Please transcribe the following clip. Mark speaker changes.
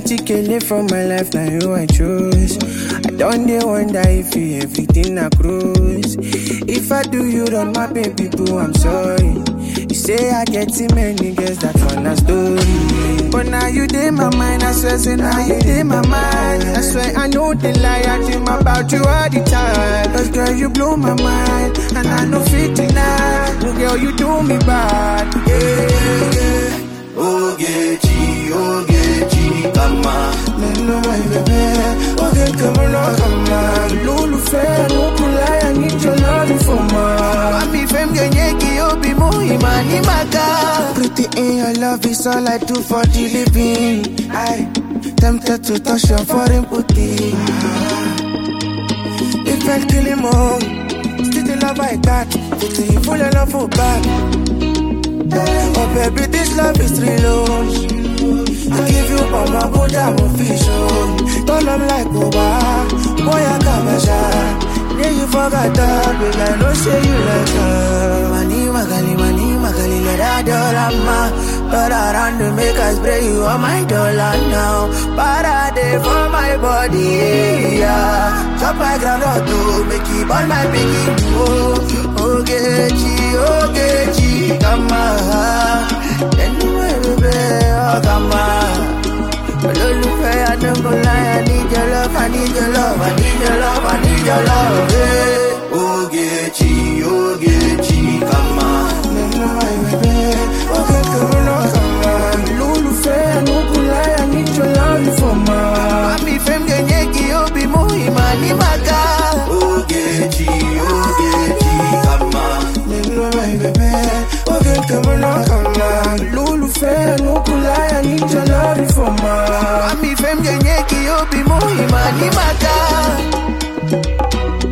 Speaker 1: Plenty kele from my life, now you I choose. I don't dey wonder if you everything I cruise. If I do you wrong, my baby boo, I'm sorry. You say I get too many girls, that one a story. But now you dey my mind, I swear, say now you dey my mind. I swear I know the lie, I dream about you all the time. Cause girl, you blow my mind, and I know fit deny. Oh, girl, you do me bad, yeah, yeah.
Speaker 2: Ogechi, Ogechi, kama
Speaker 1: Neno my baby, okay, come on, come on. Lulu fair, no kulai, I need your love for ma.
Speaker 2: Mami fem genyeki obi muhima ni maka
Speaker 1: Pretty in your love is all I do for the living. I tempted to touch your foreign booty. If I kill him all, still the love I got. Pretty you full of love for back. Oh baby, this love is real. I give you all my good I'm official. Don't love like Oba, boy I come a shot. Yeah, you forgot that, but I know say you like her.
Speaker 2: Mani magali, mani magali, let her dollar ma But around to make us spray you on my dollar now Parade for my body, yeah Chop my ground or two, make it all my biggie Oh, Ogechi, Ogechi, kama Anyway, baby, oh, kama olólùfẹ́ adógúnlá I need your love I need your love I need your love I need your love. Yeah. Ogechi Ogechi kama.
Speaker 1: Neno my baby, okay, come on, come on. Lólùfẹ́ Anugunlaya, I need your love for ma.
Speaker 2: Mami fem genyeki obi muhima ni maka. Ogechi Ogechi kama.
Speaker 1: Neno my baby, okay, come on, come on. Lólùfẹ́ Anugunlaya, I need your love for ma.
Speaker 2: Mami fem genyeki obi muhima ni maka.